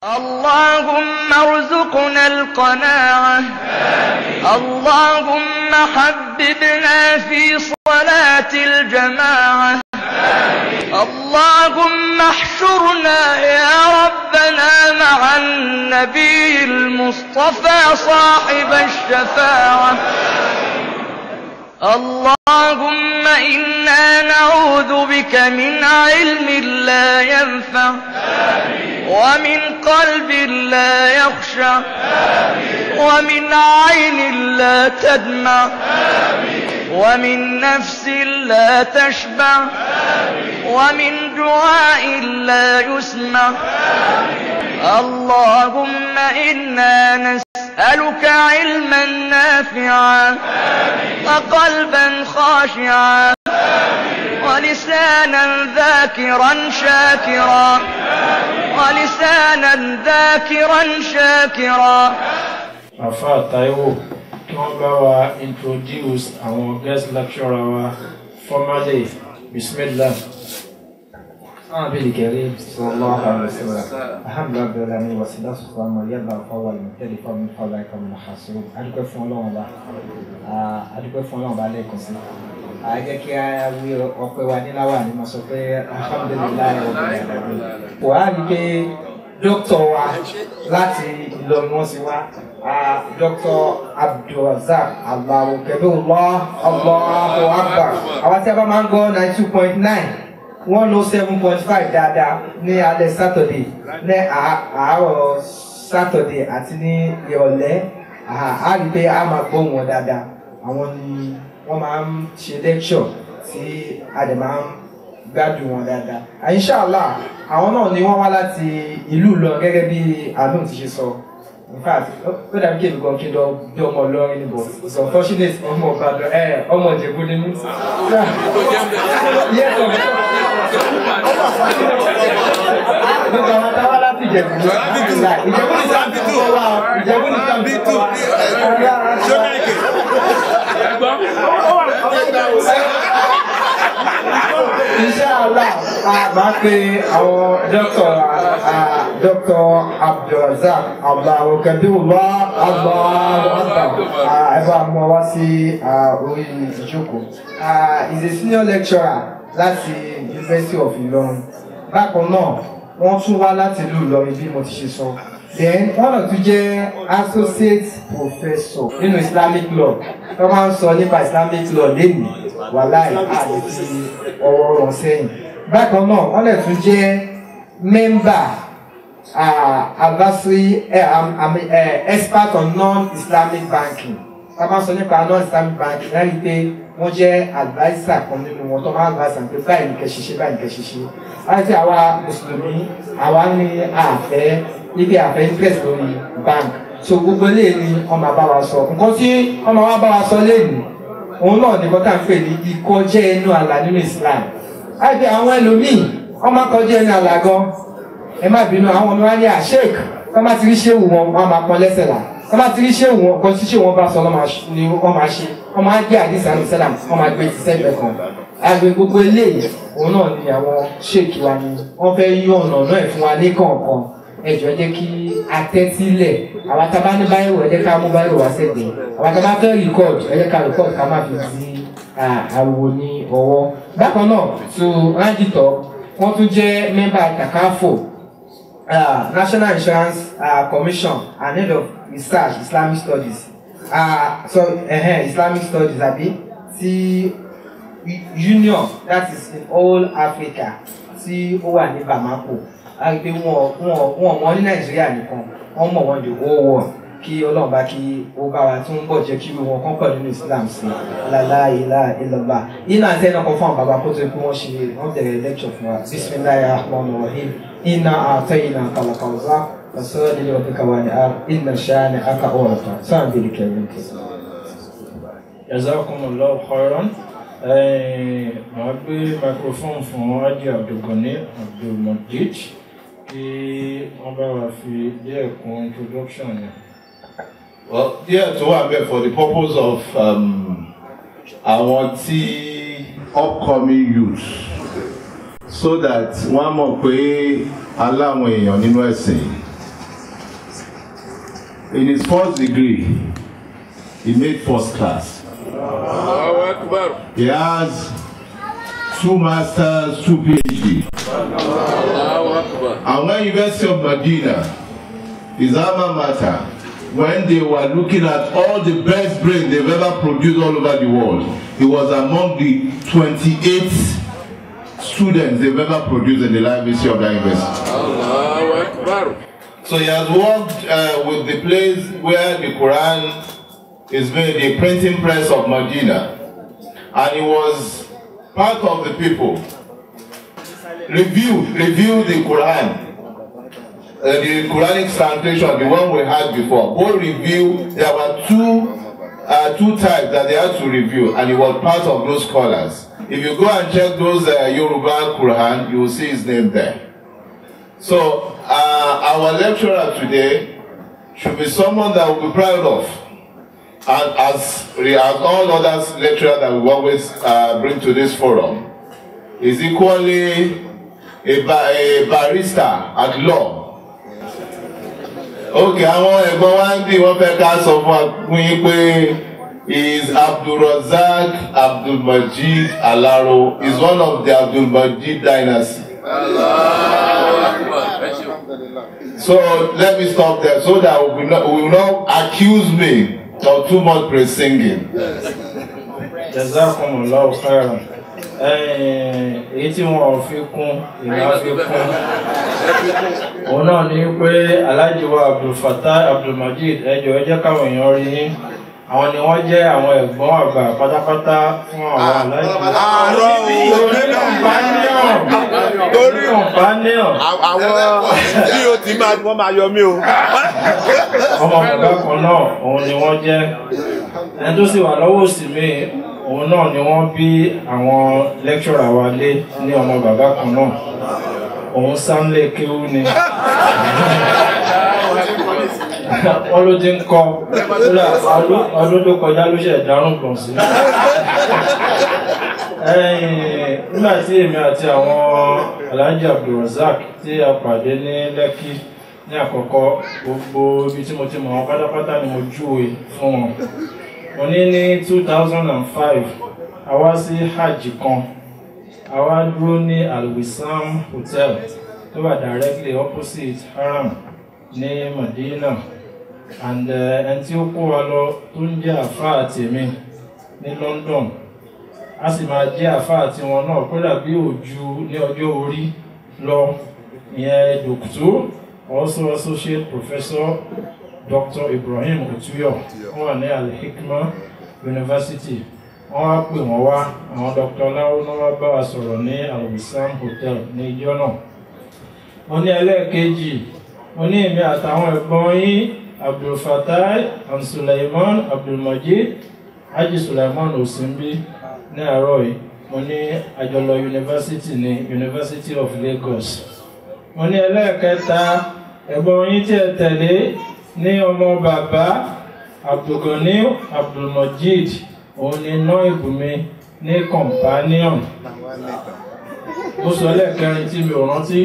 اللهم ارزقنا القناعة اللهم حببنا في صلاة الجماعة اللهم احشرنا يا ربنا مع النبي المصطفى صاحب الشفاعة اللهم إنا نعوذ بك من علم لا ينفع ومن قلب لا يخشع ومن عين لا تدمع ومن نفس لا تشبع ومن دعاء لا يسمع اللهم إنا نسألك علما نافعا وقلبا خاشعا ولسانا ذاكرا شاكرا ولسانا ذاكرا شاكرا àfa Táíwò kí wọ́n bá wa introduce àwọn guest lecturer wa formally bismillah. النبي الكريم صلى الله عليه وسلم الحمد لله رب العالمين والصلاة والسلام على يلا فهو المبتدئ فمن فضلك من الحاسوب adúpẹ́ fún Ọlọ́run ba adúpẹ́ fún Ọlọ́run ba lẹ́ẹ̀kan sí a jẹ́ kí a wí ọpẹ́ wa níláwà ní ma sọ pé alhamdulilayi rabbil alamin kò á rí pé dókítà wa láti Ìlọrin wọn sì wá dókítà Abdulrasaq Allahu kabirullah Allahu akbar àwọn tí a bá máa ń gbọ́ ninety two point nine one oh seven point five dáadáa ní alẹ́ Saturday ní àárọ̀ Saturday àti ní ìrọ̀lẹ́ a rí pé a máa gbóhùn wọn dáadáa àwọn ni wọ́n máa ń ṣe lecture tí a dẹ̀ máa ń gbádùn wọn dáadáa inshallah àwọn náà ni wọ́n wá láti ìlú lọ gẹ́gẹ́ bí alum ti ṣe sọ in fact ó dàbí kí èmi gan kí n lọ bí ọmọ Ìlọrin níbo it's unfortunate ọmọ Ìbàdàn ẹ ọmọ Ìjẹ̀bú ni mí. Yes, of Gbogbo àwọn táwa láti Ìjẹ̀bú. Ìjẹ̀bú ní sáà tó wá ọ. Ìjẹ̀bú ní sáà tó wá ọ. Inshallah, máa pe àwọn dókítà dókítà Abdulrasaq Allahu kabirullah Allahu akbar ẹ bá mú ọ wá sí orí ìjókòó. He is a senior lecturer láti University of Ilorin. Bákan náà, wọ́n tún wá láti ìlú Ìlọrin bí mo ti ṣe sọ. Then wọ́n náà tún jẹ́ associate professor nínú Islamic law. Wọ́n máa ń sọ nípa Islamic law lẹ́nu wàláì àti fi ọwọ́ rọ̀ sẹ́yìn. Bákan náà, wọ́n lè tún jẹ́ member advisory expert on non-Islamic banking. Ká máa sọ nípa non-Islamic banking láti pé wọ́n jẹ́ adviser kan nínú wọn tó máa ń adviser pé báyìí ní kẹ́ ṣiṣẹ́ báyìí ní kẹ́ ṣiṣẹ́. Láti àwa mùsùlùmí àwa ní àfẹ́ níbi àfẹ́ interest lórí bank. So gbogbo eléyìí ni wọ́n máa bá wa sọ. Nǹkan tí wọ́n máa wá bá wa sọ léèní òun náà ní bọ́tà ń pè ní ìkọjá ẹnu àlà nínú Islam. Láti àwọn ẹlòmíì wọ́n máa kọjá ẹnu àlà gan. Ẹ má bínú àwọn ọmọ wa ní àṣek wọ́n máa ti rí ṣéwù wọn wọ́n máa pọn lẹ́sẹ̀ là wọ́n bá ti rí ṣé wọn kan tí ṣé wọn bá sọ ni wọ́n máa ṣe wọ́n máa gbé àdìsá ní sẹ́làm wọ́n máa gbé ti sẹ́gbẹ̀ kan àgbẹ̀ gbogbo eléyìí òun náà ni àwọn ṣèkì wa ni wọ́n fẹ́ yí ọ̀nà náà ẹ̀ fún wa ní kọ̀ọ̀kan ẹjọ́ jẹ́ kí atẹ́tílẹ̀ àwọn tá a bá ní báyìí wọ̀ ẹ jẹ́ ká mú báyìí wá sẹ́gbẹ̀ẹ́ àwọn tá a bá fẹ́ record ẹ jẹ́ ká record ká má fi sí àwo ní ọwọ́ bákan náà tó rájìtọ̀ wọ́n tún jẹ́ mẹ́mbà takafo uh, National Insurance uh, Commission and head of research Islamic Studies uh, so uh, Islamic Studies àbí ti union that is in all Africa tí ó wà ní Bamako a rí i pé wọn wọn wọn mọ ní Nàìjíríà nìkan wọn mọ wọn the whole world kí Ọlọ́run bá kí ó bá wa tún bọ̀ jẹ́ kí wọn kàn pọ̀ nínú Islam sí lálá ilá ilọ̀lá iná àti ẹnì kan fún àwọn bàbá kó tó kí wọ́n ṣe wọ́n bẹ̀rẹ̀ lecture fún wa bisimilayi rahman rahim iná àtẹ̀yìnà kàlàkàwùzá wasọ́ọ́lì lọ́dún kàwáni ar iná ṣáàni aka ọ̀rọ̀ta sáà bìrì kẹrin kẹ. jazakumullahu khairan màá gbé microphone fún Haji Abdulgani Abdulmajid kí wọ́n bá wa fi díẹ̀ kún introduction yẹn. Well, díẹ̀ tó wà bẹ́ẹ̀ for the purpose of um, àwọn tí upcoming youth so that wọ́n mọ̀ pé aláwọn èèyàn nínú ẹ̀sìn In his first degree, he made first class. Allahu Akbar. He has two masters, two PhD. Allahu Akbar. And when University of Medina, his alma mater, when they were looking at all the best brains they've ever produced all over the world, he was among the 28 students they've ever produced in the life history of that university. Allahu Akbar. So he has worked uh, with the place where the Quran is made, the printing press of Medina. And he was part of the people. Review, review the Quran. Uh, the Quranic translation, the one we had before. Both review, there were two, uh, two types that they had to review, and he was part of those scholars. If you go and check those uh, Yoruba Quran, you will see his name there. So, uh, our lecturer today should be someone that we'll be proud of. And as, as all other lecturers that we always uh, bring to this forum, is equally a, ba a barrister at law. Okay, àwọn ẹ̀gbọ́n wa ń bí wọ́n fẹ́ ká sọ fún wa fún yín pé is Abdulrazak Abdulmajid Alaro is one of the Abdulmajid dynasty. Allahu Akbar. Thank you. So let me stop there so that we will not, we will not accuse me of too much praise singing. jazakumullahu khairan ẹ̀ẹ́n, èyí tí wọn ò fi kún ìlà fi kún òun náà ni pé Alhaji wa Abdulfatah Abdulmajid ẹjọ ẹ jẹ́ káwọn èèyàn rí yín àwọn ni wọ́n jẹ́ àwọn ẹ̀gbọ́n àgbà pátápátá fún àwọn Alhaji àárọ̀ torí companion torí companion àwọn bí o ti máa wọ́n máa yọ mí o. ọmọ bàbá kan náà òun ni wọ́n jẹ́ ẹni tó sì wà lọ́wọ́ òsì mi òun náà ni wọ́n bí àwọn lecturer wa lé ní ọmọ bàbá kan náà òun sáńlé kéwú ni wọ́n ló ti ń kọ́ kódà ọdún- ọdún tó kọjá ló ṣe dárùn gbọ̀n sí ẹ̀yìn nígbà tí èmi àti àwọn Alhaji Abdulrasaq tí a pàdé ní Lẹ́kì ní àkọ́kọ́ gbogbo ibi tí mo ti mọ̀ wọn pátápátá ni mo júwe fún wọn mo ní ní two thousand and five a wá sí hajj kan a wá dúró ní alwisam hotel tó wà directly opposite haram ní Medina and eh, ẹni tí ó kó wa lọ tó ń jẹ́ àfáà tèmi ní London a sì máa jẹ́ àfáà tiwọn náà kódà bí òjú ní ọjọ́ orí lọ ìyẹn dòkítọ́ also associate professor Dr. Ibrahim Otuyo wọ́n wà ní Al-Hikma University wọ́n wá pè wọ́n wá àwọn Dr. Láwọ́ náà wá bá wa sọ̀rọ̀ ní Al-Wissam Hotel ní ijọ́ náà mo ní ẹlẹ́ẹ̀kejì mo ní èmi àtàwọn ẹ̀gbọ́n yín Abdulfatai and Suleiman Abdulmajid Haji Suleiman Osimbi ní àárọ̀ yìí mo ní àjọlọ yunifásitì ní University of Lagos mo ní ẹlẹ́ẹ̀kẹta ẹ̀gbọ́n yín tí ẹ tẹ̀lé ní ọmọ bàbá Abdulgani Abdulmajid òun ni iná ìbùnmi ní companion mo sọ lẹ́ẹ̀kẹrin tí mi ò rántí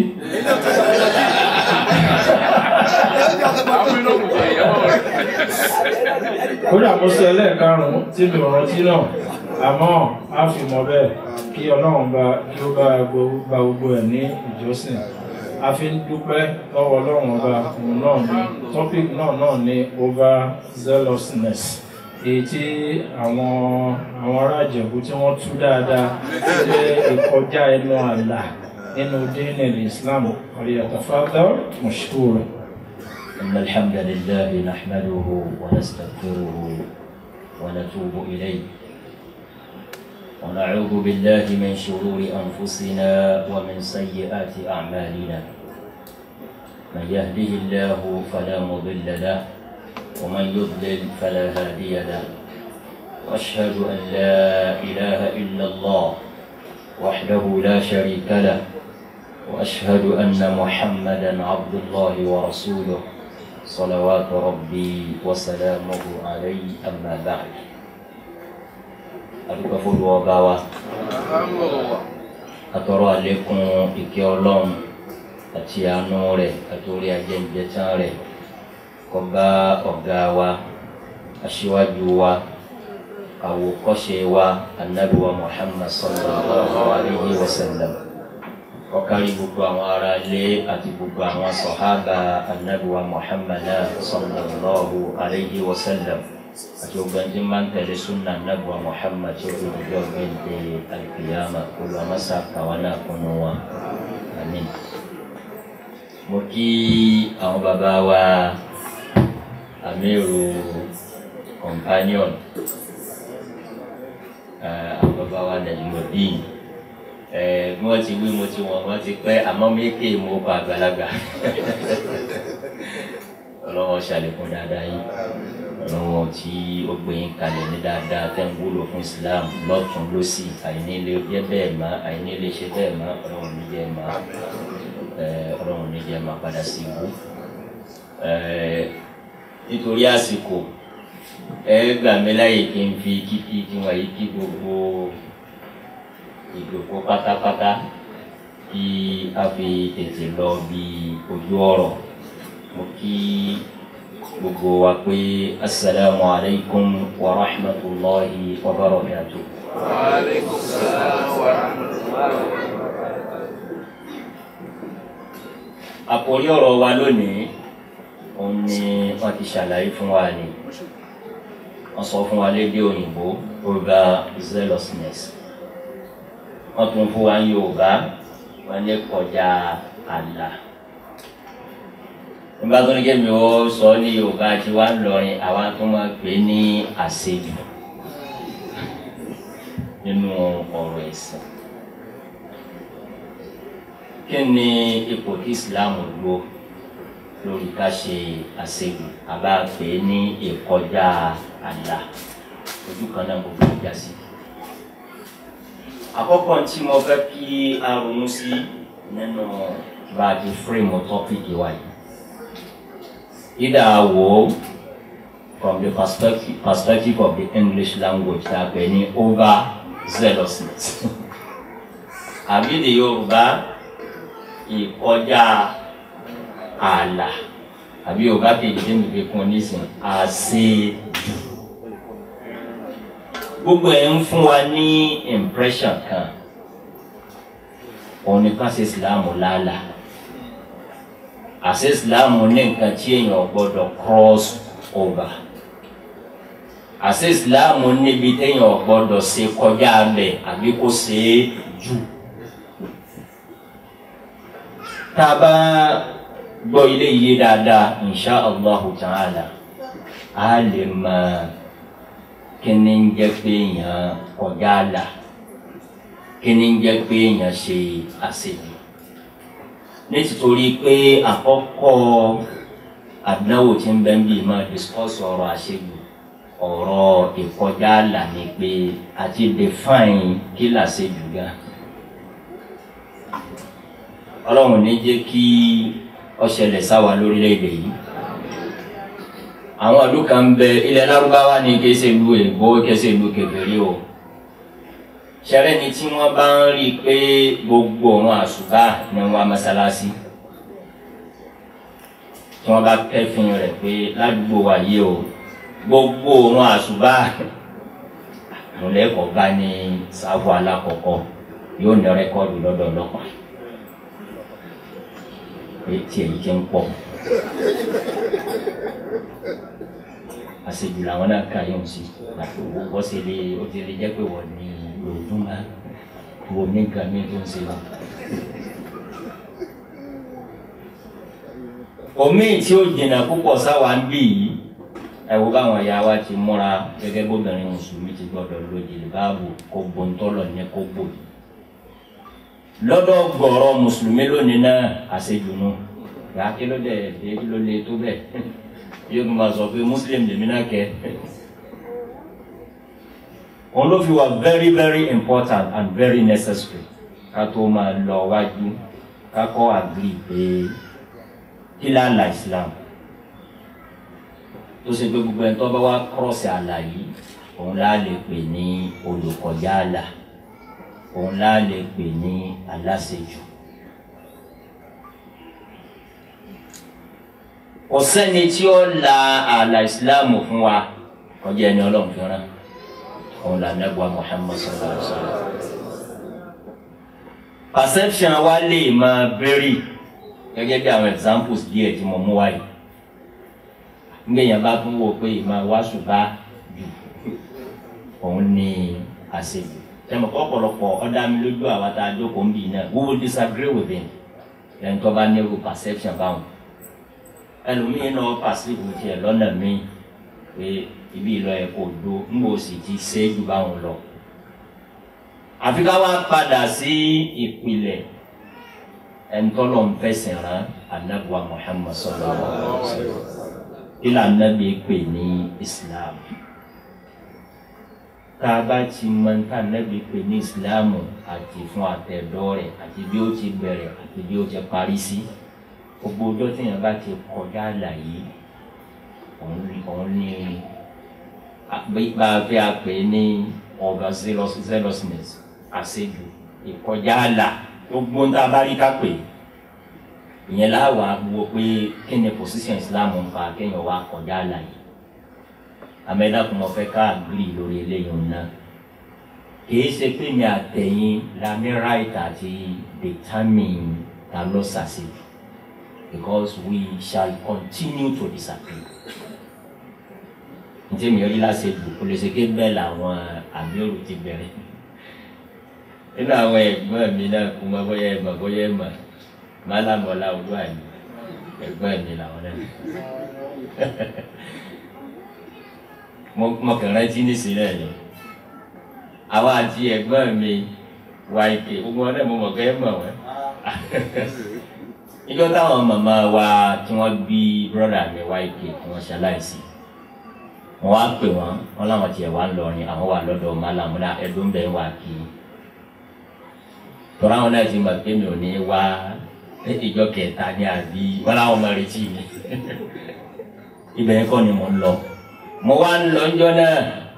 Àwọn inú kò tẹ̀ ìyàwó rẹ̀. kódà mo sọ ẹlẹ́ẹ̀karùn-ún tí mi ò rántí náà àmọ́ a fi mọ̀ bẹ́ẹ̀ kí ọlọ́run bá kí ó bá gbogbo bá gbogbo ẹ̀ ní ìjọsìn a fi ń dúpẹ́ lọ́wọ́ ọlọ́run ọba òun náà ní topic náà náà ní overzealousness èyí tí àwọn àwọn ará Ìjẹ̀bú tí wọ́n tú dáadáa jẹ́ ìkọjá ẹnu àlà nínú dínì Islam ọ̀yàtọ̀fádà mashkura. إن الحمد لله نحمده ونستغفره ونتوب إليه ونعوذ بالله من شرور أنفسنا ومن سيئات أعمالنا من يهده الله فلا مضل له ومن يضلل فلا هادي له وأشهد أن لا إله إلا الله وحده لا شريك له وأشهد أن محمدا عبد الله ورسوله صلوات ربي وسلامه عليه أما بعد adúgbò fọlùwọ ọba wa Alhamdulillah. atọrọ àlékún ìkẹ́ Ọlọ́run àti àánú rẹ̀ àti orí ajẹnjẹtàn rẹ̀ kó bá ọ̀gá wa aṣíwájú wa àwòkọ́ṣe wa anabi wa muhammad sallallahu alayhi wa sallam ọkàrí gbogbo àwọn ará ilé àti gbogbo àwọn sọ̀hábà anabi wa muhammad sallallahu alayhi wa sallam àti gbogbo ẹni tí máa ń tẹ̀lé sunna anabi wa muhammad tí ó fi dùjọ́ gbẹ̀ǹdẹ̀ alkiyama olùwàmásá kàwánà kunu wa amin. mo kí àwọn bàbá wa amiru companion àwọn bàbá wa nàìjíríà bí wọ́n ti wí mo ti wọ̀n wọ́n ti pẹ́ àmọ́ méjì mo kọ àgbàlagbà ọlọ́wọ́ ṣàlékún dáadáa yìí ọlọ́wọ́ tí ó gbé yín kalẹ̀ ní dáadáa tẹ́ ń wúlò fún islam lọ́tún lọ́sì àìní lè jẹ́ bẹ́ẹ̀ má àìní lè ṣe bẹ́ẹ̀ má ọlọ́run ní jẹ́ má ọlọ́run ní jẹ́ má padà sí ibú nítorí àsìkò ẹ gbà mí láyè kí n fi kíkí tí wọn yìí kí gbogbo ìdòkó pátápátá kí a fi tètè lọ bí ojú ọ̀rọ̀ mo kí gbogbo wa pé asalaamu alaykum wa rahmatulahi wa barakatu. wa aleykum salaam wa rahmatulahi wa barakatu. àkòrí ọ̀rọ̀ wa lónìí òun ni wọ́n ti ṣàlàyé fún wa ni wọ́n sọ fún wa lédè òyìnbó over zealousness wọ́n tún fún wa ní yorùbá wọ́n ní kọjá àlà nígbà tó ní kémi ó sọ ní yorùbá tí wàá lọrin àwa tó máa pè ní àṣejù nínú ọ̀rọ̀ ẹ̀sìn kí ni ipò tí islam lò lórí ká ṣe àṣejù àbá pè é ní ìkọjá àlà ojú kan náà gbogbo ìjà sí. àkọ́kọ́ tí mo fẹ́ kí a ronú sí nínú bá a ti fírímù tọ́pìkì wa yìí. ìdá wo from the perspective, perspective of the English language tá a pè ní over zealousness. àbí the Yorùbá ìkọjá ààlà àbí yorùbá kejì tí mi fi kún nísìn àṣejù gbogbo ẹ̀ ń fún wa ní impression kan òun ni ká ṣe ìsìláàmù lálà àṣẹ ìsìláàmù ní nǹkan tí èèyàn gbọ́dọ̀ cross over àṣẹ ìsìláàmù níbi téèyàn gbọ́dọ̀ ṣe kọjá bẹ̀ àbí kó ṣe é jù tá a bá gbọ́ ilé iye dáadáa insha allahu ta'ala a lè mọ kíni ń jẹ́ pé èèyàn kọjá àlà kíni ń jẹ́ pé èèyàn ṣe àṣejù nítorí pé àkọ́kọ́ àdánwò tí ń bẹ́ ń bí máa discuss ọ̀rọ̀ àṣejù ọ̀rọ̀ ìkọjá àlà ni pé àti define kí làṣejù gan ọlọ́run ní jẹ́ kí ọṣẹlẹ̀ sáwà lórílẹ̀‐èdè yìí àwọn ìlú kan bẹ ilẹ̀ lárúbáwá ní kése ìlú èbó kése ìlú kékeré o ṣẹlẹ̀ ni tí wọ́n bá ń rí i pé gbogbo òun àṣùbà ni wọ́n mọ́sálásí tí wọ́n bá kẹ́fìn rẹ̀ pé ládùúgbò wa yìí o gbogbo òun àṣùbà àmúlẹ́kọ̀ọ́ bá ní sáfù alákọ̀ọ́kọ́ yóò ní rẹ́kọ́ọ̀dù lọ́dọ̀ ọlọ́pàá pé tí èyí ti ń pọ̀ àṣejù làwọn náà kà yóò sí àti owó bọ́ sí ilé ó ti lè jẹ́ pé wọ́n ní lòdùn máa wo ní nǹkan mi tó ń ṣe lọ. omi tí ó jìnnà púpọ̀ sáwa ń bì yìí ẹ wo báwọn ìyá wa ti múra gẹ́gẹ́ bóbìnrin mùsùlùmí ti gbọ́dọ̀ lo jìlìbáàbò kó bontọ́lọ̀ ní kó bò yìí lọ́dọ̀ gbọ̀rọ̀ mùsùlùmí lónìí náà àṣejù nù yà á kí ló dé dé kí ló lé tó bẹ́ẹ̀ yóò tún máa sọ pé muslim lèmi náà kẹ́ òun ló fi wà very very important and very necessary ká tó máa lọ wájú ká kọ́ agree pé kí láàlà islam tó ṣe pé gbogbo ẹni tó bá wá cross àlà yìí òun láà lè pè ní olùkọjá àlà òun láà lè pè ní aláṣejù kò sẹ́ni tí ó la ààlà ìsìláàmù fún wa kọjá ẹni ọlọ́run fi rán òun là nẹ́gbà Muhammad sallallahu alaihi wa sallam perception wa lè máa vary gẹ́gẹ́ bí àwọn examples díẹ̀ tí mo mú wáyé ngbẹ̀yìn bá tún wò pé ìmọ̀ wá ṣùgbọ́n jù òun ní àṣejù tẹmọ ọ̀pọ̀lọpọ̀ ọdá mi lójú àwọn tá a jókòó ń bì náà we will disagree with him ẹni tó bá nírú perception báwọn ẹlòmíín náà perceive tiẹ̀ lọ́nà míì pé ibi ìlọ ẹ̀ kò do ń bò sì ti ṣe é ju báwọn lọ àfi ká wá padà sí ìpìlẹ̀ ẹni tó lọ́n fẹsẹ̀ rán anabuwa Muhammad sallallahu alaihi wa sallam ilà anabi pè ní Islam tá a bá ti mọ ní anabi pè ní Islam àti fún àtẹ̀dọ́ rẹ̀ àti bí ó ti bẹ̀rẹ̀ àti bí ó ti parí sí gbogbo ọjọ́ tí yẹn bá ti kọjá àlàyé òun ní bá a fi àpè ní over zealousness àṣejù ìkọjá àlà gbogbo ń tá a bá rí ká pè ìyẹn láwa wo pé kí ni position Islam ń fa kéèyàn wá kọjá àlà yìí amẹ́dàkùn mo fẹ́ ká àgbìrì lórí eléyìí náà kìí ṣe pé mi àtẹ̀yìn la ní right àti determine ta ló ṣàṣejù because we shall continue to disagree ǹjẹ́ mi rí láṣejù kò lè ṣe ké bẹ́ẹ̀ làwọn àmírù ti bẹ̀rẹ̀ nínú àwọn ẹ̀gbọ́n mi náà kú mọ́ bóyá ẹ̀mọ̀ bóyá ẹ̀mọ̀ málàmọ́lá olú àyè ẹ̀gbọ́n mi làwọn náà mo kàn rántí nísìnyí náà ni àwa àti ẹ̀gbọ́n mi wá ike gbogbo wọn náà mo mọ̀ kẹ́ ẹ̀ mọ̀ wọ́n ìjọ táwọn màmá wa tí wọ́n bí brọ́dà mi wá ike tí wọ́n ṣaláìsí wọ́n wá pè wọ́n wọ́n láwọn tiẹ̀ wá ń lọrin àwọn wà lọ́dọ̀ málàmúlá ẹ̀dùn bẹ́ẹ̀ wà kí tọ́lá wọn náà ti mọ̀ pé mi ò ní wá ìjọ kẹta ní àbí wọn láwọn máa retí mi ibẹ̀ yẹn kọ́ ni mo ń lọ mo wá ń lọ ńjọ́ náà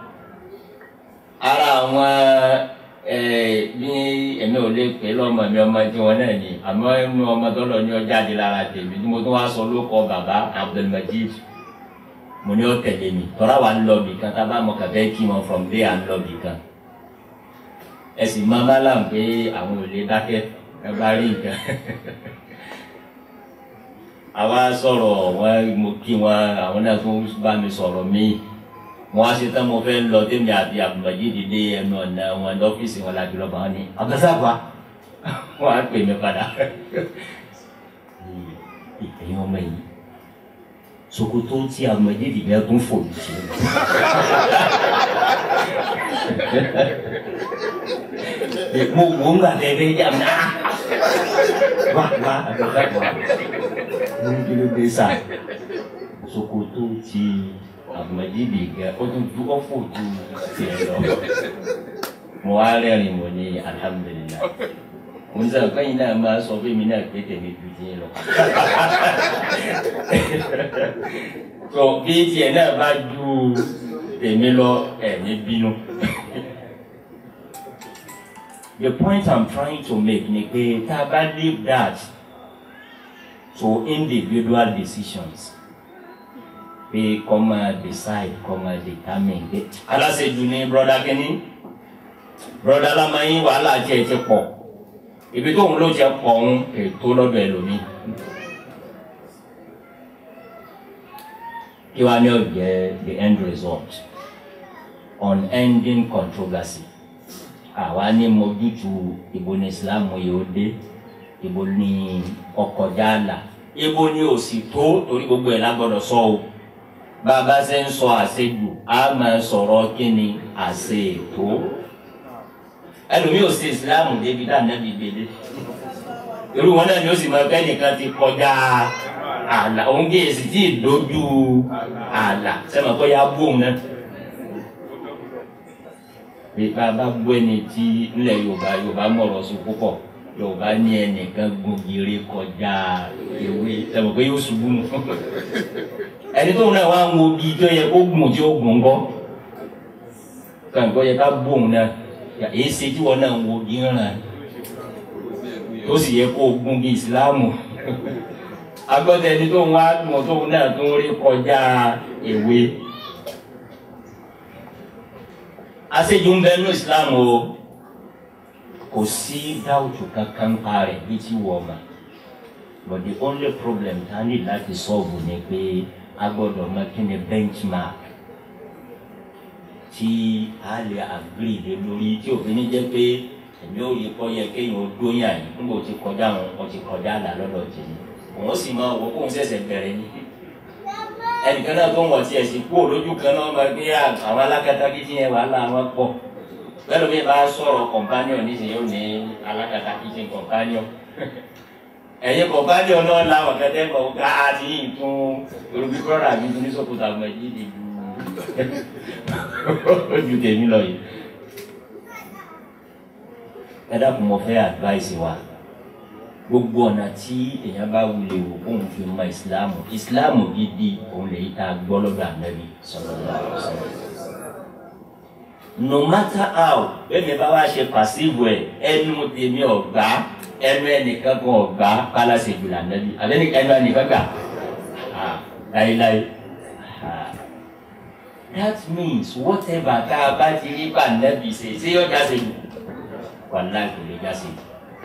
ara àwọn bí èmi ò lè pè lọ́mọ mi ọmọ tí wọn náà ni àmọ́ ẹnu ọmọ tó lọ ní ọjà di lára tèmi tí mo tún wá sọ lóko bàbá Abdulmajid mo ní ó tẹ̀lé mi tọ́ra wa ń lọ bì kan tá a bá mọ kàfẹ́ kí wọn from there à ń lọ bì kan ẹ sì máa bá làm pé àwọn ò lè dákẹ́ ẹ bá rí nǹkan àwa sọ̀rọ̀ wọn mo kí wọn àwọn náà tún bá mi sọ̀rọ̀ míì wọn á ṣe tán mo fẹ́ lọ tèmi àti Abdulmajid dé ẹnu ọ̀nà wọn lọ́fíìsì wọn láti lọ́ba wọn ní abdulsagba wọn á pè mí padà ẹ̀yin ọmọ yìí sokoto tí Abdulmajid bẹ́ẹ̀ tún fò ní ṣe mo wo ń gbà tẹ́ fẹ́ jà mí wá wá abdulsagba mo ń kí ló dé sá sokoto tí Abdulmajid gẹ ó tún ju ọ̀fọ̀ ju tiẹ̀ lọ mo wá rẹ́rìn mo ní alihamudulilayi mo ní sọ pé yín náà máa sọ fún mi náà pé tèmi ju tiẹ̀ lọ tó bí tiẹ̀ náà bá ju tèmi lọ ẹ̀mí bínú. The point I'm trying to make ni pé tá a bá leave that to individual decisions pé kọ́ máa decide kọ́ máa determine pé aláṣejù ni broda kínní broda lamẹ́yìn wàhálà tiẹ̀ ti pọ̀ ibi tóun ló ti pọ̀ ń ètò lọ́dọ̀ ẹlòmíì. kí wàá ní ọ̀jẹ̀ the end result unending controversy àwa ní mojútu ibo ní Islam yìí ó dé ibo ní ọkọjá àlà ibo ní òsì tó torí gbogbo ẹ̀ lágbọ́dọ̀ sọ o bàbá ṣe ń sọ àṣejù a máa sọ̀rọ̀ kí ni àṣe ètò ẹlòmíì ò sí ìsìláàmù débi tá ànábì gbélé irú wọn náà ni ó sì máa fẹ́ nìkan ti kọjá àlà òun kì í sì tí ì dojú àlà sẹ́mi kọ́ ya bú òun náà bí bàbá bú ẹni tí nílẹ̀ Yorùbá Yorùbá mọ̀rọ̀ sí púpọ̀ Yorùbá ní ẹnìkan gbògiri kọjá ewé sẹ́mi kọ́ yóò ṣubú nù ẹni tóun náà wá ń wo bí tó yẹ kó gùn tí ó gùn kọ́ kàǹkọ́ yẹ ká bú òun náà èyí ṣe tí wọn náà ń wo bí ń ràn tó sì yẹ kó gún bí ìsìláàmù agbọ́dọ̀ ẹni tó ń wá dùn tó ń náà tó ń rí kọjá èwe. àṣejù ń bẹ ní islam o kò sí dáwùtù kankan pa rẹ̀ bí tí wọ́n mọ̀ but the only problem tá a ní láti solve ni pé a gbọ́dọ̀ mọ̀ kí ni benchmark tí a lè agree lé lórí tí òfin ní jẹ́ pé èmi ò rí kọ́ yẹ kéèyàn ó dóyà yìí nígbà tí kọjá àwọn ọkọ̀ ti kọjá àlà lọ́dọ̀ tèmi òun sì máa wọ kóun ṣẹ̀ṣẹ̀ bẹ̀rẹ̀ ni ẹnìkan náà tó ń wọ̀ tí ẹ̀ sì kú lójú kan náà máa gbé àwọn alákatakítí yẹn wàhálà wọn pọ̀ bẹ́ẹ̀ ló bí bá sọ̀rọ̀ companion nísìnyí ó ní alákatakítí companion ẹ̀yin companion náà làwọn kẹtẹ́ kọ̀ ká àti yìí tún olùbí kọ́ra mi tún ní sọ́kùtà mọ̀ ẹ̀jí ti ju ojú tèmi lọ yìí ẹ dákun mo fẹ́ advice wa gbogbo ọ̀nà tí èèyàn bá wulẹ̀ wò kóun fi mọ ìsìláàmù ìsìláàmù gidi òun lè ta gbọ́ lọ́dọ̀ ànábì sallallahu alaihi wasallam. no matter how bẹ́ẹ̀ni bá wá ṣe pàṣíwò ẹ̀ ẹnu tèmi ọ̀gbá ẹnu ẹnìkan kan ọ̀gbá kálásì jùlọ ànábì àbẹ́ni ẹnu ẹnìkan gbà láéláé. that means whatever tá a bá ti rí bá ànábì ṣe ṣé yóò já ṣe jù wàláì kò lè já ṣe jù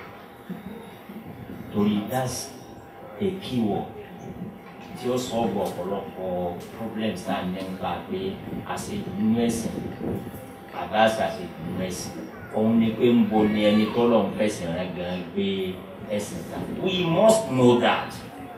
torí that's a key word tí ó sọ̀rọ̀ ọ̀pọ̀lọpọ̀ problems náà ní nípa pé àṣejù nínú ẹ̀sìn àbá àṣàṣejù nínú ẹ̀sìn òun ni pé ń bo ni ẹni tó lọ́n fẹ̀sìn rẹ̀ gan gbé ẹ̀sìn ta we must know that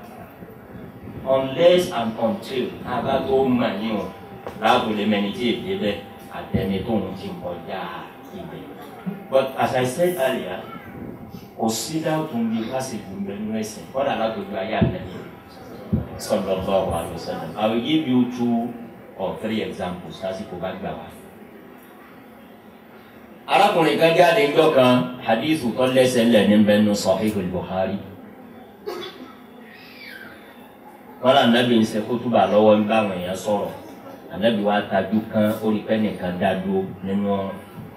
unless and until abá tó mọ̀ ní o láàbò lè mẹni tí èdè bẹ́ẹ̀ àtẹni tó ń ti kọjá ibẹ̀ but as I said earlier kò sí dáàtún bí fásitì ń bẹ nínú ẹsìn kọ́dà látòjú ayé àtẹ̀lé sallallahu alaihi wasallam I will give you two or three examples lásìkò bá gbà wá. arákùnrin kan jáde ńjọ́ kan hadithu tó lẹ́sẹ̀ ńlẹ̀ ní bẹ́ẹ̀ nù Sahihul Bukhari. wọ́n lọ ànábì ń ṣe kótóbà lọ́wọ́ ń bá àwọn èèyàn sọ̀rọ̀ ànábì wa tajú kan ó rí pẹ́ nìkan dá dúró nínú ọ̀rọ̀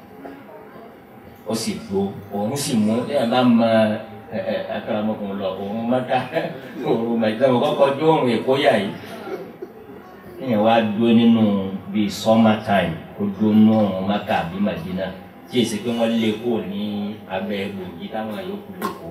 ó sì gbó òun sì mú ẹ bá mọ ẹ ẹ akaramọkùnrin lọ òun mọta òun mẹta òun kọ́kọ́ jó òun èkó yà yìí ìyẹn wá dúró nínú bíi summer time kó dúró nínú òun maka àbí madina tí èsì pé wọ́n lé kó ní abẹ́ gbòógì táwọn yòókù lòkó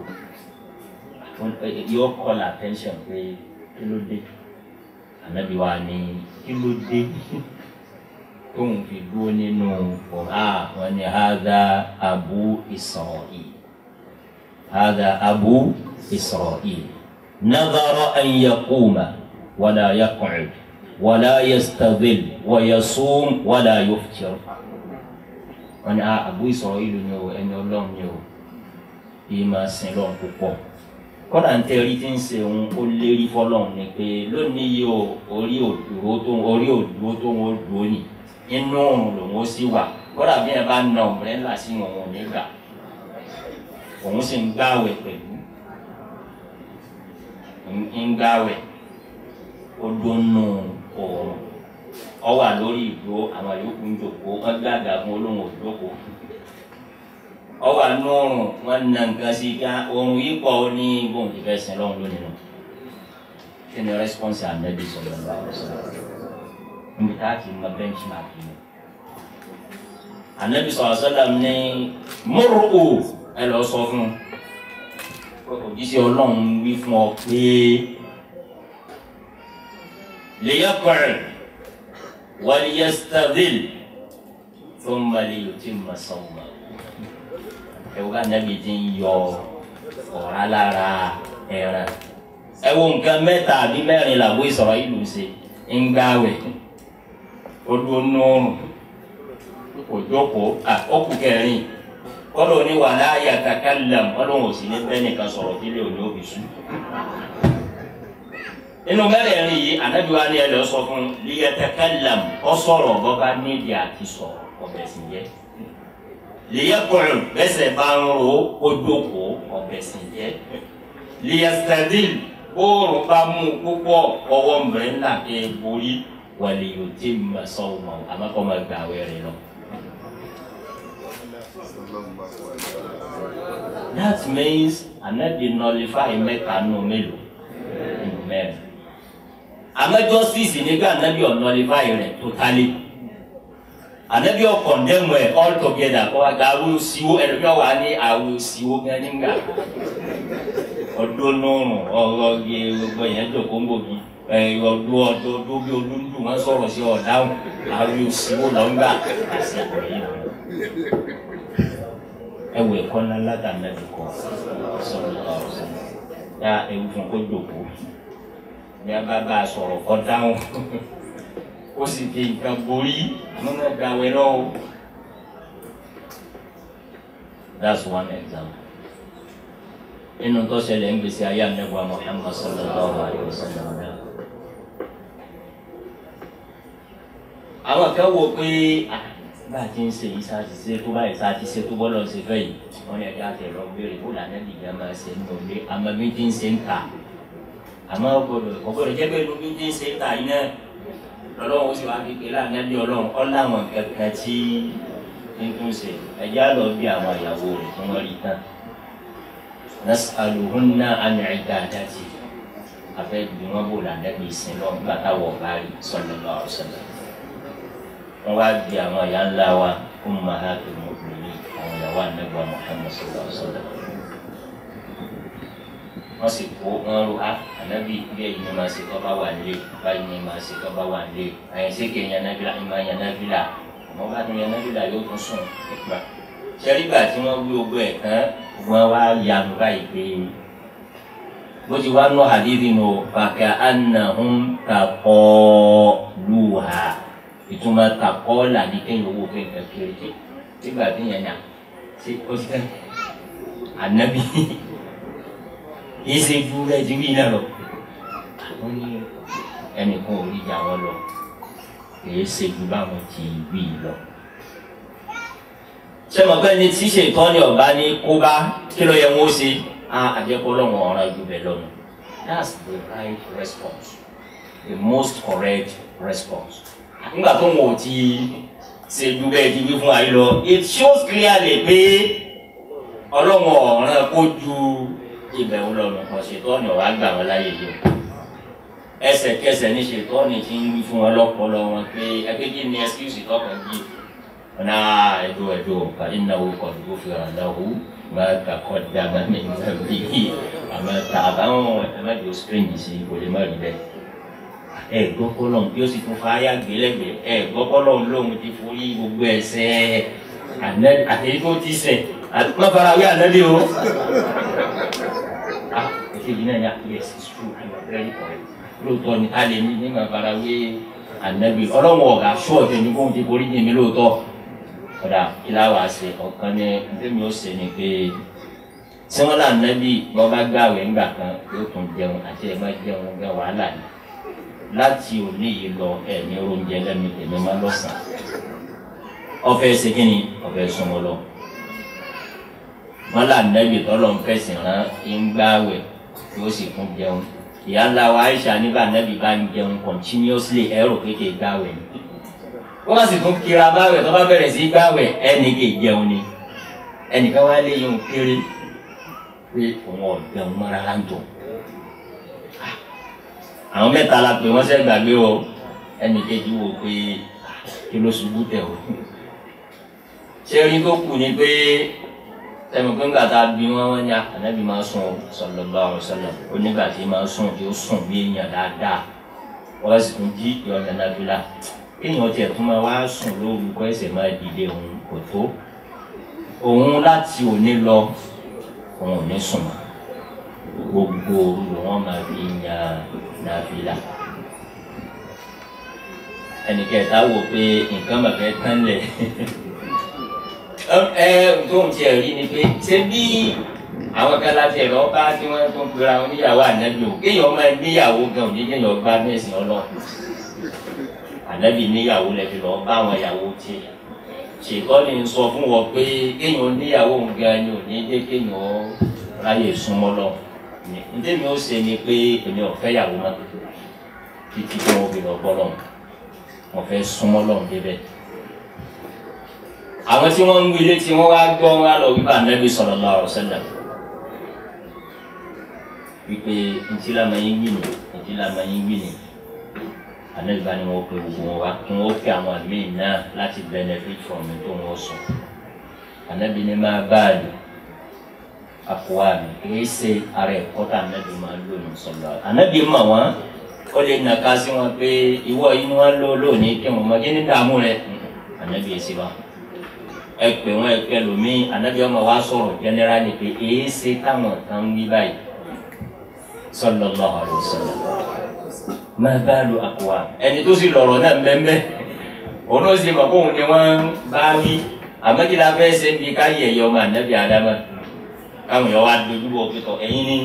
yóò call attention pé kí ló dé ànábi wa ní kí ló dé tóun fi dúró nínú ọ̀há wọn ni hadha abu isra'il hadha abu isra'il nadara an yaquma wala yaq'ud wala yastadhil wa yasum wala yuftir wọn ni abu isra'il ni o ẹni ọlọ́run ni o yìí máa sin lọ́run púpọ̀ kọ́dà ń tẹ́rí tí ń ṣe òun ó lérí fọlọ́run ni pé lónìí yìí o orí òdúró tó orí òdúró tó ń dúró nìyí inú òrùn lòun ó sì wà kódà bí ẹ bá na ọ̀mbrẹ́là sí òun ò ní gbà òun sì ń gbàwẹ̀ pẹ̀lú ń gbàwẹ̀ ó dónú òòrùn ọ wà lórí ìdúró àwọn yòókù ń jòkó wọn gbàgà fún olóhùn òjòkó ọ wà nú òòrùn wọn nà nǹkan sí ká òòrùn yìí pọ̀ ó ní bóun ti fẹ́ sin lọ́hùn lónìí nù kí ni rẹ́spọ́nsì ànábì sọ̀rọ̀ bá wọ́n sọ̀rọ̀ níbi tá a ti mọ benchmark yìí anabi sọ̀rọ̀ sọ́dà ní mọ́rùkù ẹ lọ sọ fún un òjíṣẹ́ ọlọ́run wí fún ọ pé lèyẹ́kọ̀rẹ̀ wàlíyẹ́sítàvìl tó ń balẹ̀ yóò ti mọ̀ sọ́wọ́ ẹ̀wọ́n ká anabi ti ń yọ ọ̀rá lára ẹran ẹ wo nǹkan mẹ́ta àbí mẹ́rin làbó ìsọ̀rọ̀ ìlú ṣe ń gbáwẹ̀ olùnúrùn òjòkó àkókò kẹrin kọ́lọ̀ ní wàhálà yàtàkàlàm ọlọ́run ò sí ní bẹ́ẹ̀ nìkan sọ̀rọ̀ kí lè òní òbí sùn. nínú mẹ́rẹ̀ẹ̀rin yìí ànábi wa ní ẹ lọ sọ fún liyàtàkàlàm ọ sọ̀rọ̀ bọ́ba nídìí àti sọ̀rọ̀ ọ̀bẹ̀ sì jẹ́ liyàkùnrin bẹ́sẹ̀ bá ń ro ojoko ọ̀bẹ̀ sì jẹ́ liyàtàdìl bóòrùn bá mú púpọ̀ ọwọ́ mìíràn ẹ̀ borí wàlẹ̀ yóò tí ma sọ̀rọ̀ mọ́ àmọ́ kọ́ ma gbà wẹ̀rẹ̀ lọ. that means anabi nullify mẹ́ta nù mélòó mẹ́rin àmọ́ justice nígbà anabi ọ̀nọ́lifáì rẹ̀ totally anabi ọ̀kọ̀ndẹ́mù ẹ̀ all together kọ́ wa gàrú siwo ẹ̀rọ bí wà ní àwò siwo gan nígbà ọdún nùrùn ọ̀rọ̀ yẹ gbogbo yẹn jòkó ń bòbí ọdún ọdún ọdún bí olúndù wọn sọ̀rọ̀ sí ọ̀dáhùn àwò siwo lọ́ngbà àsìkò yìí ẹ wọ ẹ̀kọ́ ńlá látà nàbì kọ́ sọ̀rọ̀ ọ̀sán yá ewu fún kó jòkó ní a bá bá a sọ̀rọ̀ kọ́ dáhùn ó sì fi nǹkan borí àmọ́ náà gba awẹ náà o. that's one example. inú tó ṣẹlẹ̀ ń gbèsè ayé anagba Muhammad sallallahu alayhi wa sallam náà. àwọn kan wò pé bá a ti ń ṣe yìí sáà ti ṣe tó báyìí sáà ti ṣe tó bọ́lọ̀ ṣe fẹ́ yìí wọ́n yẹ kí a tẹ̀ lọ béèrè kó lànà ìdíjà máa ṣe ń lò lé àmọ́ bí ti ń ṣe ń ta àmọ́ gbọdọ̀ ọgbọdọ̀ jẹ́ pé lóbi tí ń ṣe ta iná lọ́lọ́run sì wá fi pé láàrin bí ọlọ́run ọláwọn kankan tí ń tún ṣe ẹ̀já lọ bí àwọn ìyàwó rẹ̀ tí wọ́n rí tán nas'aluhunna an ibadati afẹ́ bí wọ́n bò lànàbí ìsìn lọ nígbà táwọn ọ̀gá rí sallallahu alaihi wasallam wọ́n wá bí àwọn ìyá ńlá wa ummahatul mu'minin àwọn ìyàwó ànágbà Muhammad sallallahu alaihi wasallam wọ́n sì kó wọn ro a ànábì bí ẹ̀yin ni màá ṣe kọ́ bá wà nílé báyìí ni màá ṣe kọ́ bá wà nílé àyẹ̀sẹ̀ kì í yan nábìlà ìmọ̀ yan nábìlà àmọ́ bá tún yan nábìlà yóò tún sùn nípa. sẹ́rígbà tí wọ́n wí ogbó ẹ̀ tán wọ́n wá yanu báyìí pé bó ti wá nù hadithi nù fàkà annahum taqaluha ìtumọ̀ taqala ní kéèyàn owó kéèyàn kéré nígbà tí yẹn yà sí ó ti tẹ́ ànábì kì í ṣe ju rẹ ti wí náà lọ àwọn ní ẹnìkan ò rí ìjà wọn lọ kì í ṣe ju báwọn ti wí lọ. ṣé mo pẹ́ ni tí ṣètọ́ ni ọ̀bá ní kó bá kí ló yẹ wọ́n ṣe á àjẹkọ́ lọ́wọ́ ọ̀ràn ju bẹ́ẹ̀ lọ́nà that's the right response the most correct response. nígbà tó wọn ò ti ṣe ju bẹ́ẹ̀ ti wí fún ayé lọ it shows clearly pé ọlọ́wọ́ ọ̀ràn kó ju ibẹ̀ ń lọ lọ́kọ̀ ṣètọ́ni ọ̀wá gbà wọn láyé yìí o ẹsẹ̀kẹsẹ̀ ní ṣètọ́ni ti ń wí fún wọn lọ́pọlọ wọn pé ẹgbẹ́ kí ni ẹsikúsì tọkàn jí ọ̀nà ẹ̀dọ́ ẹ̀dọ́ ká iná owó kan tó fi hàn láwù máa kàkọ́ dàgbà ní ìgbà bíi àmọ́ ta àbáwọn ẹ̀mẹ́jọ spring sí kò lè má rí bẹ́ẹ̀ ẹ gbọ́ kọ́lọ́n bí ó sì tún fa ayá gbélẹ́gbẹ́ ẹ gbọ́ kọ́lọ́n lóhun ti forí gbogbo ẹsẹ̀ àtẹ̀yí tó ti sẹ̀ àti má fara wí àná lé o ah èkejì náà yà yes it's true i'm very correct lóòótọ́ ni a lè ní nígbà farawé ànábì ọlọ́run ọ̀gá ṣọ́ọ̀tì ní kóhun ti borí jìn mí lóòótọ́ ọ̀dà ìlà wàá ṣe ọ̀kan ní ntẹ́mi ó ṣe ni pé tí wọ́n là ànábì bọ́ bá gbàwé ńgbà kan yóò tún jẹun àti ẹ̀ má jẹun gbẹ wàhálà ni láti òní yìí lọ ẹ̀ ní oúnjẹ lẹ́nu tèmi má lọ́sàn-án ọ̀fẹ́ ṣe kí ni ọ̀fẹ́ súnmọ́ lọ wọn là nẹbi tọlọ ń fẹsẹ̀ rán ń gbààwẹ̀ yóò sì tún jẹun ìyá ńlá wa Aisha nígbà nẹbi bá ń jẹun continuously ẹrù kékeré gbààwẹ̀ ni wọn bá sì tún kira gbààwẹ̀ tó bá bẹ̀rẹ̀ sí gbààwẹ̀ ẹnì kè jẹun ni ẹnìkan wá lé yín kéré pé òun ọ̀jẹun mọ́ rárá ń dùn àwọn mẹ́ta la pè wọ́n sẹ́ gbàgbé o ẹnì kejì wò pé kí ló ṣubú tẹ̀ o ṣé orin tó kù ni pé sẹ́mi pé ńgbà tá a bí wọn wọn ní ànábì máa sùn sallallahu alaihi wasallam onígbà tí máa sùn tí ó sùn bí èèyàn dáadáa wọ́n sì tún jí ìyọ̀ nànàbílà èèyàn tiẹ̀ tún máa wá sùn lóru kọ́ ẹsẹ̀ máa dìde òun kò tó òun láti òní lọ òun ò ní sùn mọ́ gbogbo òru ló wọ́n máa fi yan nàbílà ẹnìkẹta wò pé nǹkan bàbá tán lẹ̀ ẹ tóun tiẹ̀ rí ni pé ṣé bí àwọn kan láti ẹ̀rọ bá tí wọ́n tó ń pera wọn níyàwó ànábì o kéèyàn máa níyàwó gan òní kéèyàn bá mẹ́sìn ọlọ́run ànábì níyàwó lẹ́fi lọ bá àwọn ìyàwó tiẹ̀ ṣèkọ́ ni ń sọ fún wọn pé kéèyàn níyàwó gan ni òní dé kéèyàn ráyè súnmọ́ lọ ntẹ́mi ó ṣe ni pé èmi ò fẹ́ yàwó má títí tí wọ́n fi lọ bọ́ lọ́hùn wọ́n fẹ́ súnmọ́ lọ́hùn débẹ̀ àwọn tí wọ́n ń wí létí wọ́n wá gbọ́ wọn lọ wípé ànábì sallallahu alaihi wasallam wípé ntí la máa ń gbìn ní ntí la máa ń gbìn ní anabi bá ní wọn pe gbogbo wọn wá kí wọn pe àwọn míì náà láti benefit from it tó wọn sọ anabi ní máa báàlì àkùwá mi kìí ṣe ara ẹ̀kọ́ tá anabi máa lò ní sọlọ anabi mọ̀ wọ́n ó lè nàka sí wọn pé ìwọ yìí ni wọ́n lò lónìí kí wọn mọ kí ní dààmú rẹ anabi èsì wa ẹ pè wọn ẹ pẹ lómi anabi ọmọ wa sọ̀rọ̀ generally pé èyí ṣe táwọn kan wí báyìí sallallahu alaihi wasallam máa bá lu àkùwà ẹni tó sì lọ̀rọ̀ náà mbẹ́mbẹ́ òun ó sì mọ̀ kó òun ni wọ́n bá wí àmọ́ kí la fẹ́ ṣe ń bi ká yẹ ẹ̀yọ́ ọmọ ànábì àdámà káwọn èèyàn wá dojú bọ̀ pẹ̀tọ̀ ẹ̀yin ní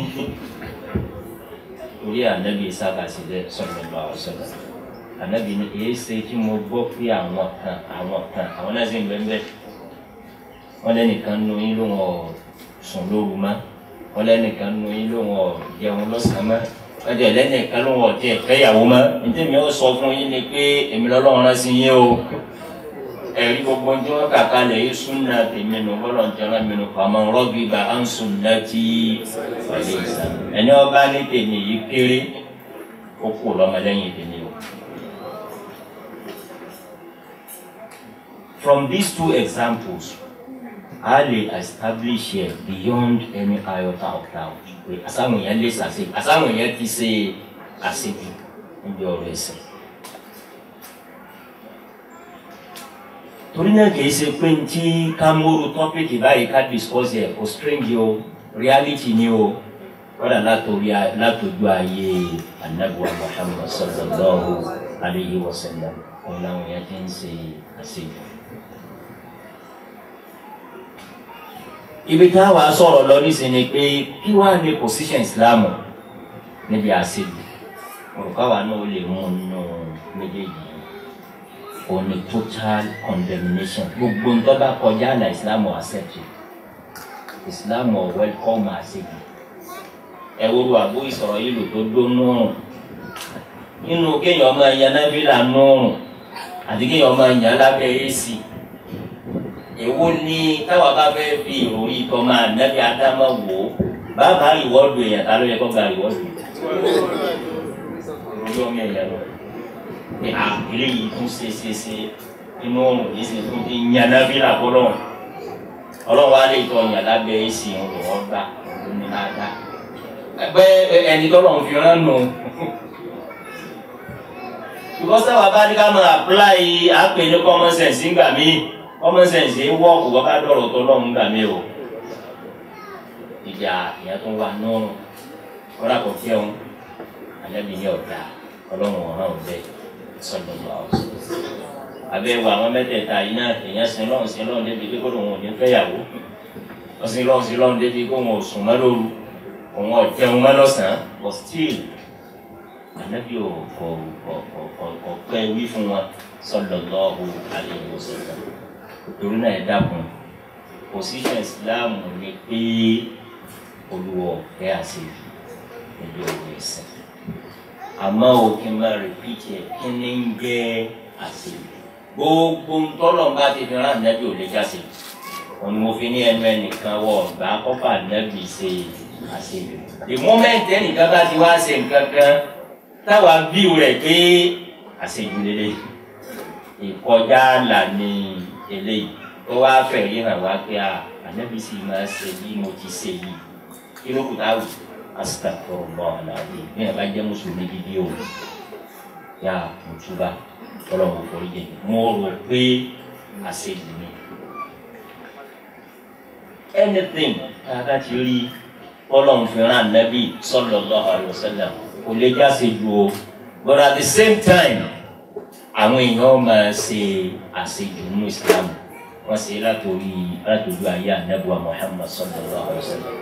orí ànábì sábà sílẹ̀ sallallahu alaihi wasallam ànábì ní èyí ṣe tí mo gbọ́ pé àwọn kan àwọn kan àwọn náà sì ń bẹ́ẹ̀ wọ́n lẹ́nìkan nu yín ló wọ́n sùn lóru mọ́ wọ́n lẹ́nìkan nu yín ló wọ́n jẹun lọ́sàn-án mọ́ wọ́n jẹ́ lẹ́nìkan ló wọ́n jẹ́ fẹ́yàwó mọ́ nítorí mi ó sọ fún yín ni pé èmi lọ́lọ́run rán sí yín o ẹ̀rí gbogbo tí wọ́n kà kalẹ̀ yìí súnà tèmi nù bọ́lọ̀ ń tẹ́lẹ̀ mi nù pàmò rọ́bì bá à ń súnà tí wàlẹ̀ ìsà ẹni ọba ní tèmi yìí kéré ó kú lọ́mọlẹ́yìn tèmi o. From these two examples, a lè establish here beyond any iota of doubt pé àsáwọn èèyàn lè ṣàṣe àsáwọn èèyàn ti ṣe àṣejù níbi ọ̀rọ̀ ẹ̀sìn. torí náà kìí ṣe pé tí ká móru tọ́pìkì báyìí ká discuss ẹ̀ kò strange o reality ni o kọ́dà látòrí látòjú ayé anabuwa muhammad sallallahu alayhi wa sallam òun làwọn èèyàn ti ń ṣe àṣejù. ibi tá a wàá sọ̀rọ̀ lọ nísìnyí ni pé kí wàá ní position islam níbi àṣejù olùkọ́wà náà ó lè mú nínú méjèèjì o ní total condemnation gbogbo ń tọ́ba kọjá àlà islam ò accept islam ò welcome àṣejù ẹ wo lu àbú ìsọ̀rọ̀ yìí lò tó dó nùrùn nínú kéèyàn máa yan nábìlà nùrùn àti kéèyàn máa yan lábẹ́ ac èwo ni táwa bá fẹ́ fi ìròyìn tọ́ máa nẹ́bí ádámà wò ó bàbá ìwọ́dù èèyàn ta ló yẹ kó gba ìwọ́dù ìròyìn ọmọ èèyàn lọ pé à eléyìí tún ṣe ṣe ṣe inú ọrùn yìí sì tún ti yan nẹ́bí làbọ́lọ́ ọlọ́wọ́ á lè tọ́ yàn lábẹ́ èsì ìrùn wọn gbà ní dáadáa ẹgbẹ́ ẹni tọ́lọ̀ ń fi rán nù because táwa bá ní ká máa apply àpè ní common sense nígbà míì common sense ń wọ́ọ̀kù bọ́ bá dọ̀rọ̀ tó lọ́hùn gbà mí o ìjà ìyẹn tó wà nùrùn kọ́dà kò jẹun alẹ́bí ní ọ̀dà ọlọ́run ọ̀ràn ọ̀bẹ sọ̀dọ̀ lọ ọ̀sọ̀ abẹ́wò àwọn mẹ́tẹ̀ẹ̀ta yìí náà èèyàn sin lọ́hùn sin lọ́hùn débi pé kó lóun ò ní fẹ́yàwó ọ̀sìn lọ́hùn sin lọ́hùn débi kó wọn ò sùn mọ́ lóru òun ọ̀jẹun mọ́ lọ́sàn-án but still ànábì ò kò kò kò kò pẹ́ wí fún wọn sọ̀dọ̀ lọ́hùn alẹ́ ìwòsàn torí náà ẹ dákun position islam ni pé olùwọ ẹ àṣejù níbi ọ̀rọ̀ ẹ̀sìn àmọ́ o kí n máa repeat ẹ kí ni ń jẹ́ àṣejù gbogbo ntọ́lọ̀ bá ti fi rán ànábì ò lè jáde òun ni mo fi ní ẹnu ẹnìkan wọ ọgbà kọ́fà ànábì ṣe àṣejù the moment ẹnìkan bá ti wá ṣe nǹkan kan táwa bíu rẹ̀ pé àṣejù lélẹ̀ ìkọjá àlà ni eléyìí tó wá fẹ́ yí hàn wá pé a ànábi sì máa ṣe bí mo ti ṣe yìí kí ló kù táwù asitafurullah aláàbí bí ẹ bá jẹ́ mùsùlùmí gidi o yá mùtúbà ọlọ́run forí jẹ mo rò pé àṣejù ni anything káàkiri ti rí ọlọ́run fi rán ànábì sallallahu alaihi wasallam kò lè jáse ju o but at the same time àwọn èèyàn máa ṣe àṣejù nínú islam wọn ṣe látòrí látòjú ayé anabuwa muhammad sallallahu alaihi wa sallam.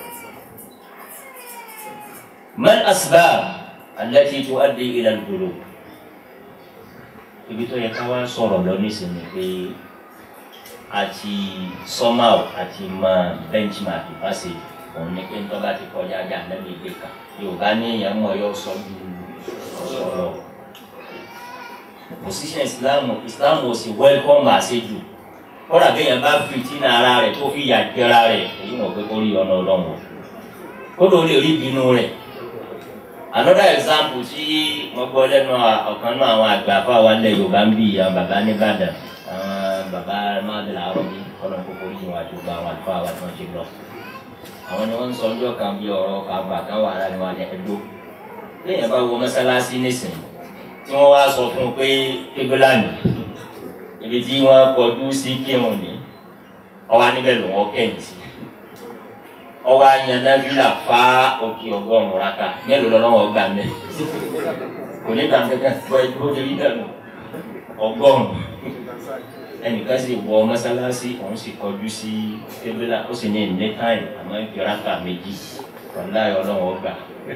mal asbab allati tuaddi ila al-ghulub ibi tó yẹ ká wá sọ̀rọ̀ lọ nísìnyí pé àti somehow àti máa benchmark ìfàsè òun ni pé ń tọ́ bá ti kọjá ajá lẹ́nu ìgbé kan yorùbá ní èèyàn mọ̀ yọ sọ ju ọ̀sọ̀rọ̀ position islam islam ò sì welcome àṣejù kọ́dà bí èèyàn bá fi tí náà ara rẹ̀ tó fi yà jẹra rẹ̀ èyí mọ̀ pé kó rí ọ̀nà ọlọ́run kódò ó lè rí ìbínú rẹ̀ another example tí mo gbọ́ lẹ́nu ọ̀kan náà àwọn àgbà fáwọn ilẹ̀ yorùbá ń bì àwọn bàbá nìbàdàn àwọn bàbá máàdì làárọ̀ bí ọlọ́run kókó yìí wọn àti gbogbo àwọn àlùfáà wa tí wọ́n ti lọ. àwọn ni wọ́n ń sọ ọjọ́ kan bí ọ̀rọ̀ kàgbà kan wà láàrin wa ní ẹgbó lẹ́yìn bá wo mọ́sálásí nísìn tí wọ́n wá sọ fún un pé kébélàní ibi tí wọ́n kọjú sí kírun ní ọwọ́ níbẹ̀ ló wọ́n kẹ́yìn sí ọwọ́ ayanabila fa òkè ọgọ́rùn-ún raka mélòó lọ́wọ́ gbà mẹ́ kò ní tàn kankan bọ́ ẹ tó débi dànù ọgọ́rùn-ún ẹnìkan sì wọ mọ́sálásí òun sì kọjú sí kébélà ó sì ní ní táìm àmọ́ ìkìrákà méjì wàlá ọlọ́wọ́ gbà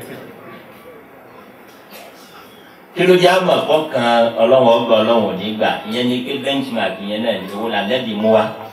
kí ló jẹ́ àmọ̀ kọ́kan ọlọ́wọ́ gbà ọlọ́wọ́ nígbà ìyẹn ni pé benchmark yẹn náà ní owó làdẹ́bí mú wa